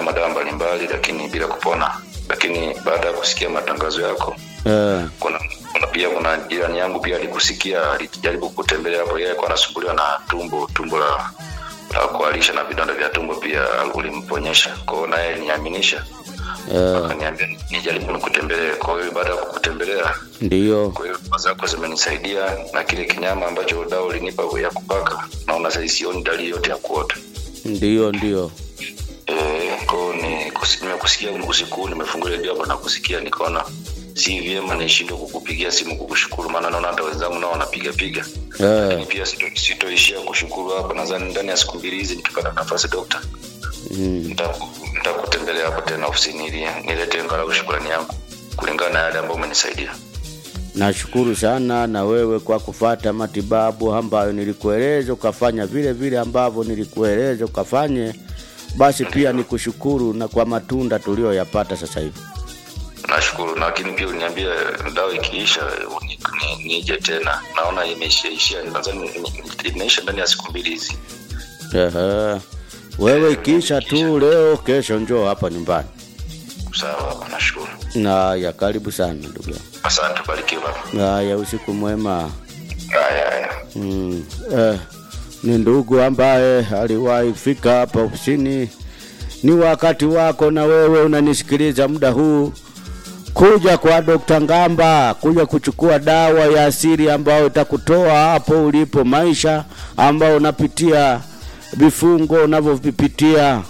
kutumia madawa mbalimbali lakini bila kupona lakini baada ya kusikia matangazo yako eh, kuna, kuna pia kuna jirani yangu pia alikusikia alijaribu kutembelea hapo yeye alikuwa anasumbuliwa na tumbo tumbo la la kualisha na vidonda vya tumbo pia ulimponyesha kwa hiyo naye aliniaminisha eh, akaniambia nijaribu nikutembelee kwa hiyo baada ya kukutembelea ndiyo kwa hiyo dawa zako zimenisaidia na kile kinyama ambacho dawa ulinipa ya kupaka naona sasa sioni dalili yote ya kuota ndiyo ndiyo Eh, kwao ni kusi- nimekusikia usiku huu nimefungulia redio hapa na kusikia nikaona si vyema nishindwe kukupigia simu kukushukuru maana naona hata wenzangu nao wanapiga piga eh, lakini pia sito- sitoishia kushukuru hapa nadhani ndani ya siku mbili hizi nikipata nafasi dokta mm, nitaku- nitakutembelea hapo tena ofisini ili nilete angalau shukrani yangu kulingana na yale ambayo umenisaidia nashukuru sana na wewe kwa kufata matibabu ambayo nilikueleza ukafanya vile vile ambavyo nilikueleza ukafanye basi pia nikushukuru na kwa matunda tuliyoyapata sasa hivi nashukuru lakini pia uliniambia dawa ikiisha ni- ni- nije tena naona imeishaishia nadhani ni- ni- imeisha ndani ya siku mbili hizi Ehe. wewe ikiisha tu leo kesho njoo hapa nyumbani sawa nashukuru haya karibu sana ndugu yangu asante barikiwa baba haya usiku mwema haya haya mm. eh, ni ndugu ambaye aliwahi fika hapa ofisini ni wakati wako na wewe unanisikiliza muda huu kuja kwa Dr. Ngamba kuja kuchukua dawa ya asili ambayo itakutoa hapo ulipo maisha ambao unapitia vifungo unavyovipitia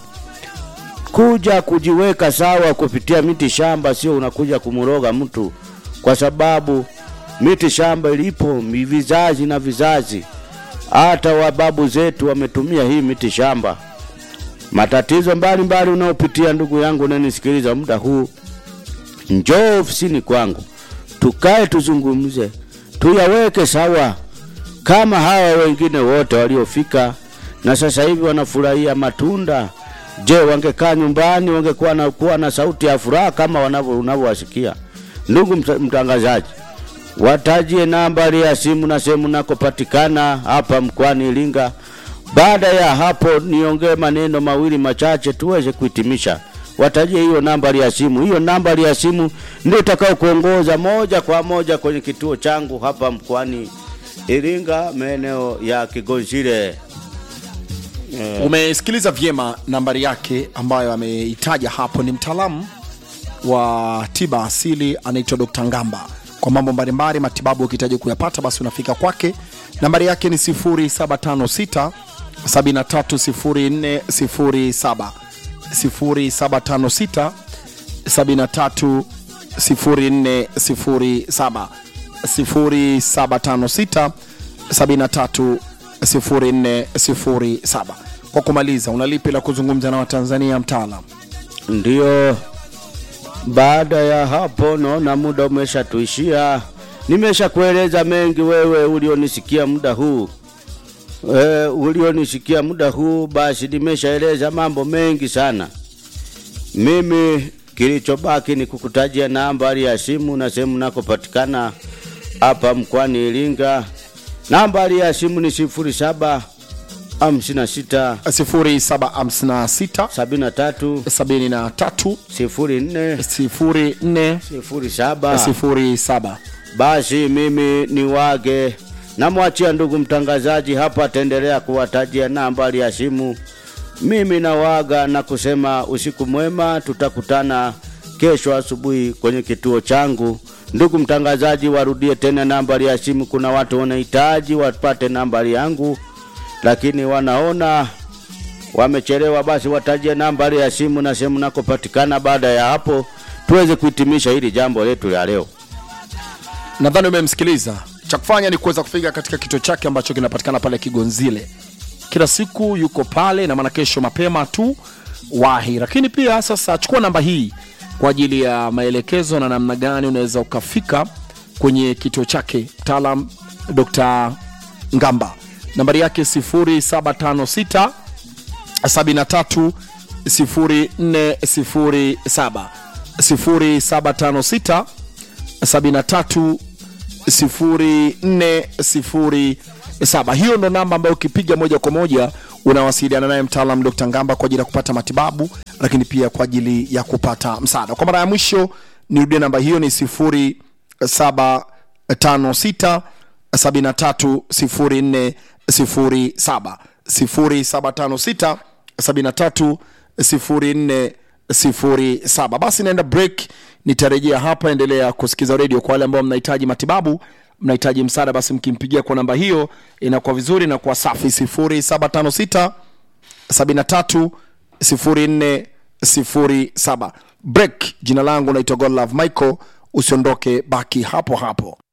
kuja kujiweka sawa kupitia miti shamba, sio unakuja kumuroga mtu, kwa sababu miti shamba ilipo mi- vizazi na vizazi. Hata wababu zetu wametumia hii miti shamba. Matatizo mbalimbali unaopitia, ndugu yangu unanisikiliza muda huu, njoo ofisini kwangu, tukae tuzungumze, tuyaweke sawa kama hawa wengine wote waliofika na sasa hivi wanafurahia matunda. Je, wangekaa nyumbani wangekuwa na kuwa na sauti ya furaha kama wanavyo unavyowasikia? Ndugu mta- mtangazaji, watajie nambari ya simu na sehemu nakopatikana hapa mkoani Iringa. Baada ya hapo, niongee maneno mawili machache tuweze kuhitimisha. Watajie hiyo nambari ya simu. Hiyo nambari ya simu ndio itakao kuongoza moja kwa moja kwenye kituo changu hapa mkoani Iringa, maeneo ya Kigonzile. umesikiliza vyema nambari yake ambayo ameitaja hapo ni mtaalamu wa tiba asili anaitwa dr ngamba kwa mambo mbalimbali matibabu ukihitaji kuyapata basi unafika kwake nambari yake ni 0756 730407 0756 730407 0756 730407 kwa kumaliza unalipi la kuzungumza na watanzania mtaalam Ndio, baada ya hapo naona muda umeshatuishia. Nimesha kueleza mengi wewe ulionisikia muda huu e, ulionisikia muda huu, basi nimeshaeleza mambo mengi sana. Mimi kilichobaki ni kukutajia nambari ya simu na sehemu nakopatikana hapa mkoani Iringa. Nambari ya simu ni sifuri saba hamsini na sita 0756 73 73 sifuri nne 04 sifuri saba. 07 Basi mimi ni wage namwachia ndugu mtangazaji hapa, ataendelea kuwatajia nambari ya simu. Mimi nawaga na kusema usiku mwema, tutakutana kesho asubuhi kwenye kituo changu. Ndugu mtangazaji, warudie tena nambari ya simu. Kuna watu wanahitaji wapate nambari yangu, lakini wanaona wamechelewa, basi watajie nambari ya simu na sehemu nakopatikana. Baada ya hapo, tuweze kuhitimisha hili jambo letu la leo. nadhani umemsikiliza cha kufanya ni kuweza kufika katika kituo chake ambacho kinapatikana pale kigonzile kila siku yuko pale na maana kesho mapema tu wahi lakini pia sasa chukua namba hii kwa ajili ya maelekezo na namna gani unaweza ukafika kwenye kituo chake mtaalam dr ngamba nambari yake 0756 73 0407 0756 73 0407 hiyo ndo namba ambayo ukipiga moja kwa moja unawasiliana naye mtaalam dr ngamba kwa ajili ya kupata matibabu lakini pia kwa ajili ya kupata msaada kwa mara ya mwisho nirudie namba hiyo ni 0756 730407 0756 730407 basi naenda break nitarejea hapa endelea kusikiza redio kwa wale ambao mnahitaji matibabu mnahitaji msaada basi mkimpigia kwa namba hiyo inakuwa vizuri na kuwa safi 0756 73 0407 break jina langu naitwa godlove michael usiondoke baki hapo hapo